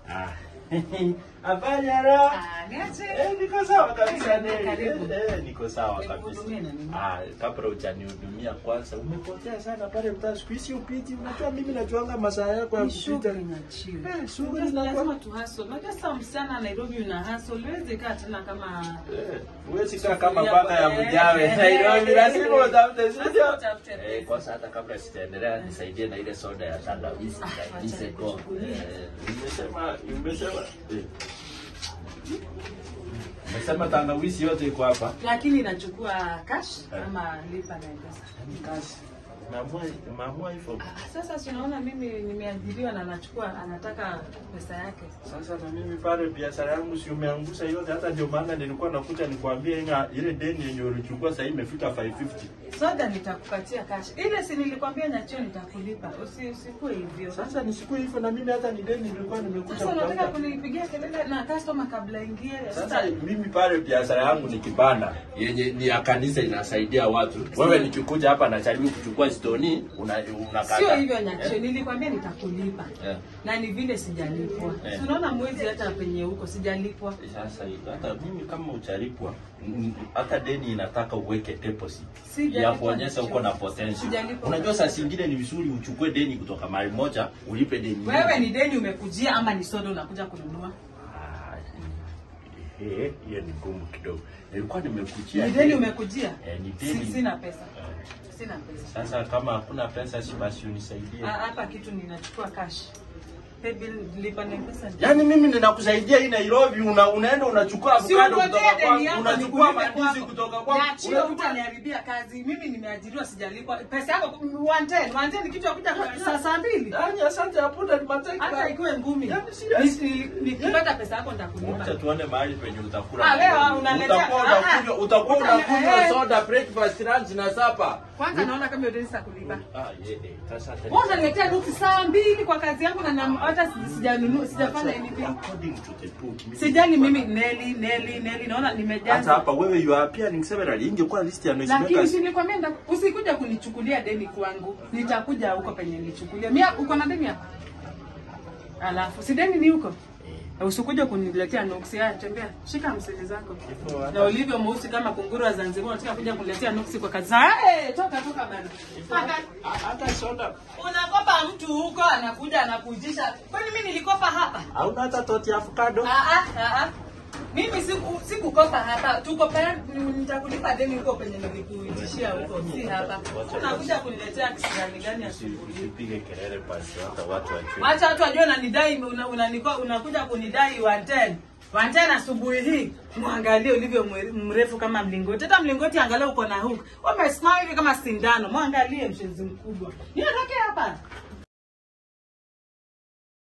Ah. Habari ya roho? Ah, niache. Eh, niko sawa kabisa ne. Karibu. Eh, eh, niko sawa kabisa. Nikuhudumie na nini? Ah, kabla hujanihudumia kwanza, umepotea sana pale mtaa. Siku hizi upiti, unajua mimi najuanga masaa yako ya Ni kupita. shughuli na chill. Eh, shughuli Lazima inakuwa- tu hustle. Unajua sasa msichana Nairobi una hustle. Huwezi kaa tena kama Eh, huwezi kaa kama Sufuria paka ya kwa- mjawe eh, Nairobi, eh, lazima eh, utafute lazima studio. utafute Eh, pesa. kwanza hata kabla sijaendelea nisaidie na ile soda ya tangawizi Ah, na wacha diseko. nikuchukulie. Eh, Umesema umesema eh. Umesema tangawizi yote iko hapa. lakini inachukua cash Eh. ama lipa na mpesa. Ni kazi. Maamua maamua hivyo. Ah, Sasa si unaona mimi nimeajiriwa na anachukua anataka pesa yake. Sasa na mimi pale biashara yangu si umeangusha yote, hata ndio maana nilikuwa nakuja nikwambie inga ile deni yenye ulichukua sasa imefika 550. Soda nitakupatia cash. Ile si nilikwambia nyachio nitakulipa. Usi usikue hivyo. Sasa nisikuwe hivyo na mimi hata ni deni nilikuwa nimekuja Sasa unataka kutafuta. kunipigia kelele na customer kabla ingie. Sasa mimi pale biashara yangu ni kibanda yenye ni ya kanisa inasaidia watu. Wewe nikikuja hapa na jaribu kuchukua stoni una unakata. Sio hivyo Nyacho, nilikwambia nitakulipa Eh. na ni vile sijalipwa. Eh. Si Unaona mwezi hata penye huko sijalipwa. Sasa hata mimi kama utalipwa mm, hata deni inataka uweke deposit Sijalipwa ya kuonyesha Nyacho. uko na potential. Sijalipwa. Unajua saa zingine ni vizuri uchukue deni kutoka mahali moja ulipe deni. Wewe ni deni umekujia ama ni soda unakuja kununua? Ah, eh, hiyo ni ngumu kidogo. Nilikuwa nimekujia. Ni deni umekujia? Eh, ni Si- deni. Sina pesa. Eh, Sina pesa. Sasa kama hakuna pesa si basi unisaidie. Ah, Hapa kitu ninachukua cash. Pay bill lipa na pesa. Yaani mimi ninakusaidia hii Nairobi una, unaenda unachukua Si avocado unangojea kutoka deni kwangu, yako unachukua nikulipe mandizi kwako. kutoka kwangu. Niachie unachukua- utaniharibia kazi. Mimi nimeajiriwa sijalipwa. Pesa yako 110, 110 ni kitu ya kuja kwa- saa saa mbili. Yaani asante hapo ni mateka. Hata ikuwe ngumi. Yaani serious. Ni- ni- Nikipata pesa yako nitakulipa. Acha tuone mahali penye utakula. Ah, leo Nairobi. unaletea- Utakuwa ah, ah. unakunywa utakuwa Uta- unakunywa eh. soda breakfast lunch na supper. Kwanza naona kama hiyo deni sitakulipa. Ah, ye, eh, sasa hata- Wewe unaniletea nuksi saa mbili kwa kazi yangu na na- hata si- sijanunua sijafanya anything. According to the book. mimi- Sijani mimi Neli Neli Neli naona hata nimejaza. hapa wewe you are appearing severally ingekuwa list ya Lakini noisemakers. si nilikwambia nda- usikuja kunichukulia deni kwangu. Nitakuja huko penye nilichukulia. Mia uko na deni hapa? Alafu si deni ni huko? Usikuja kuniletea nuksi. Haya tembea. Shika mseli zako. Hivyo hata- Na ulivyo mweusi kama kunguru wa Zanzibar unataka kuja kuniletea nuksi kwa kazi. Hey, toka toka bana. Hata- hata soda Unakopa mtu huko anakuja anakujisha. Kwani mimi nilikopa hapa? hauna hata toti ya avocado. Ah ah ah. ah. Mimi siku sikukopa hapa. Tuko pale nitakulipa deni huko penye nilikuitishia huko. Si hapa. Unakuja kuniletea kisirani gani asubuhi? Usipige kelele basi hata watu wajue. Wacha watu wajue unanidai una, unaniko- unakuja kunidai 110. 110 asubuhi hii. Mwangalie ulivyo mwe- mrefu kama mlingoti. Hata mlingoti angalia uko na hook. Umesimama hivi kama sindano. Mwangalie mshenzi mkubwa. Niondoke hapa.